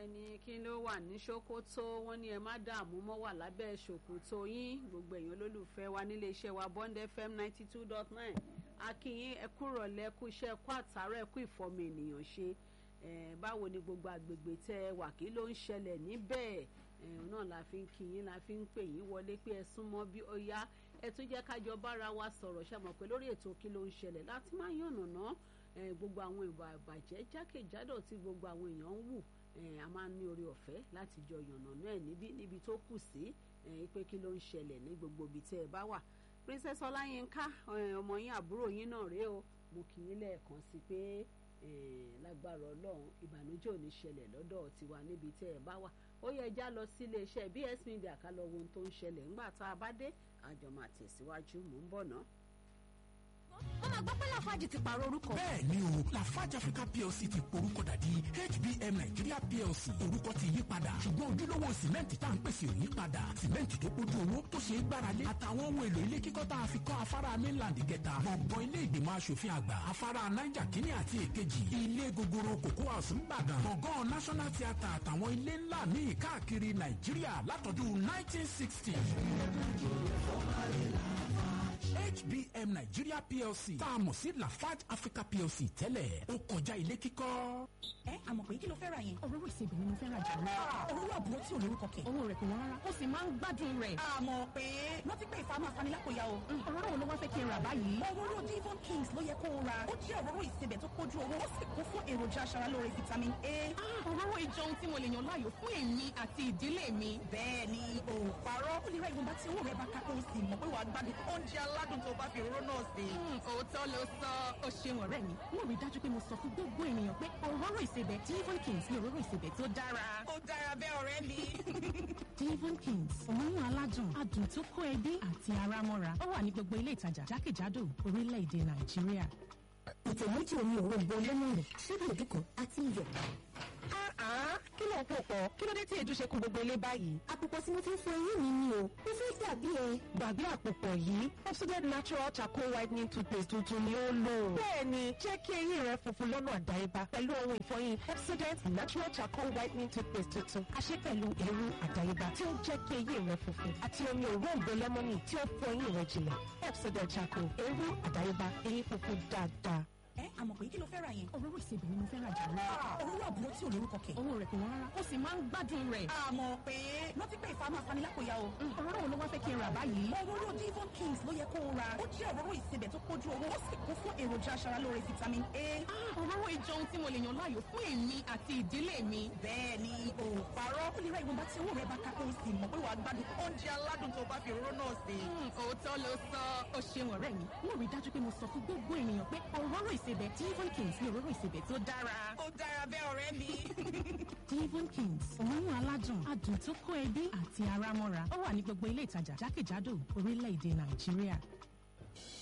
ẹni kí ló wà ní ṣòkòtò wọn ní ẹ má dààmú mọ́ wà lábẹ́ ṣòkòtò yín gbogbo èèyàn olólùfẹ́ wa nílé iṣẹ́ wa bond fm ninety two dot nine akínyín ẹ kú rọ̀lẹ́ kú iṣẹ́ kú àtàrà ẹ kú ìfọmọ ènìyàn ṣe báwo ni gbogbo àgbègbè tẹ ẹ wà kí ló ń ṣẹlẹ̀ níbẹ̀ náà la fi ń kí yín la fi ń pè yín wọlé pé ẹ súnmọ́ bí ó yá ẹ tún jẹ́ kájọ bára wa sọ̀rọ̀ ṣàmọ̀ pé lórí ètò kí ló ń ṣẹlẹ̀ láti máa yànnàná gbogbo àwọn ìwà ìbàjẹ́ jákèjádò tí gbogbo àwọn èèyàn ń wù a máa ń ní orí ọ̀fẹ́ láti jọ yànnàná ẹ̀ níbi níbi tó kù sí pé kí ló ń ṣẹlẹ̀ ní gbogbo ibi tẹ́ ẹ bá wà princess ọláyínká ọmọ yín àbúrò yín náà rèé o mo kì í lẹ́ẹ̀kan sí pé lágbára ọlọ́run ìbànújẹ́ ò ní ṣẹlẹ̀ lọ́dọ̀ tiwa níbi tẹ́ ẹ bá wà ó yẹ já lọ sí iléeṣẹ́ bs media ká lọ wo ohun tó ń ṣẹlẹ̀ ńgbà tá a bá dé àjọ máa tẹ̀síwájú mò ń bọ̀ ná. wọ́n máa gbọ́ pé lafaji ti pààrọ̀ orúkọ. bẹ́ẹ̀ ni o lafarge africa plc ti porúkọ dàdí hbm nigeria plc orúkọ ti yí padà ṣùgbọ́n ojúlówó sìmẹ́ǹtì tá à ń pèsè ò yí padà sìmẹ́ǹtì tó kójú owó tó ṣe é gbáralé àtàwọn ohun èlò ilé kíkọ́ tá a fi kọ́ afárá mainland gẹ̀ta gbọ̀ngàn ilé ìgbìmọ̀ asòfin àgbà afárá niger kínní àti èkejì ilé gogoro cocoa house ńbàdàn gbọ̀ngàn national theatre àtàwọn ilé ńlá míì káàkiri nàìjíríà látọdún 1960 hbm nigeria plc tá a mọ̀ sí lafarge africa plc tẹ́lẹ̀ ó kọjá ilé kíkọ́. ẹ àmọ̀ pé kí ló fẹ́ ra yẹn. òróró ìsebẹ̀ ni mo fẹ́ ra jù lọ. òróró àbúrò tí ò lórúkọ kẹ̀. owó rẹ̀ kò wọ́n rárá ó sì máa ń gbádùn rẹ̀. àmọ̀ pé wọ́n ti pé ìfàmù afanilákòyà o. òróró wo ló wá fẹ́ kí n rà báyìí. òróró divon kings ló yẹ kó o ra. ó jẹ́ òróró ìsebẹ̀ tó kójú owó ó sì kún fún èròjà aṣaralóore vitamin a. òróró ìjọ ohun tí mo lè yàn láàyò fún èmi àti ìdílé mi. bẹ́ẹ̀ ni o parọ́ ó lè ra ìwọ̀nba tí owó rẹ̀ bá ká kó o sì mọ̀ pé wàá gbádùn oúnjẹ aládùn tó bá fi òróró náà sí. òótọ́ ló sọ ó ṣeun ọ̀rẹ́ mi mo rí dájú pé mo sọ fún gbogbo ènìyàn pé òróró ìsebẹ̀ divon kings ni òróró ìsebẹ̀ tó dára. ó dára bẹ́ẹ̀ ọ̀rẹ́ mi. divon kings òórùn aládùn adùn tó kó ẹbí àti ara mọ́ra ó wà ní gbogbo ilé ìtajà jákèjádò orílẹ̀-èdè nàìjíríà. ìtẹ̀ méjì omi òrombo lẹ́mọ̀nì síbi ìdúkọ̀ àti iyọ̀. kí ló ń pò pọ̀ kí ló dé tí èdè ṣe kún gbogbo ilé báyìí. àpòpọ̀ tí mo ti ń fọ eyín mi ni o mo fẹ́ dàbí ẹ. gbàgbé àpòpọ̀ yìí Pepsodent natural charcoal whitening toothpaste tuntun ni ó lò. bẹ́ẹ̀ni jẹ́ kí eyín rẹ funfun lọ́nà àdáyébá pẹ̀lú ohun ìfọyín Pepsodent natural charcoal whitening toothpaste tuntun a ṣe pẹ̀lú eérú àdáyébá tí ó jẹ́ kí eyín rẹ funfun àti omi òróǹbó lẹ́mọ́nì tí ó fọ eyín rẹ jìnlẹ̀ Pepsodent charcoal eérú àdáyébá eyín funfun dáadáa ẹ àmọ̀ pé kí ló fẹ́ ra yẹn. òróró ìsebẹ̀ ni mo fẹ́ ra jù lọ. òróró àbúrò tí ò lórúkọ kẹ̀. owó rẹ̀ kò wọ́n rárá ó sì máa ń gbádùn rẹ̀. àmọ̀ pé wọ́n ti pé ìfàmù afanilákòyà o. òróró wo ló wá fẹ́ kí n rà báyìí. òróró divon kings ló yẹ kó o ra. ó jẹ́ òróró ìsebẹ̀ tó kójú owó ó sì kún fún èròjà aṣaralóore vitamin a. òróró ìjọ ohun tí mo lè yàn láàyò fún èmi àti ìdílé mi. bẹ́ẹ̀ ni o parọ́ ó lè ra ìwọ̀nba tí owó rẹ̀ bá ká kó o sì mọ̀ pé wàá gbádùn oúnjẹ aládùn tó bá fi òróró náà sí. òótọ́ ló sọ ó ṣeun ọ̀rẹ́ mi mo rí dájú pé mo sọ fún gbogbo ènìyàn pé òróró ìsebẹ̀ divon kings ni òróró ìsebẹ̀ tó dára. ó dára bẹ́ẹ̀ ọ̀rẹ́ mi. divon kings òórùn aládùn adùn tó kó ẹbí àti ara mọ́ra ó wà ní gbogbo ilé ìtajà jákèjádò orílẹ̀-èdè nàìjíríà.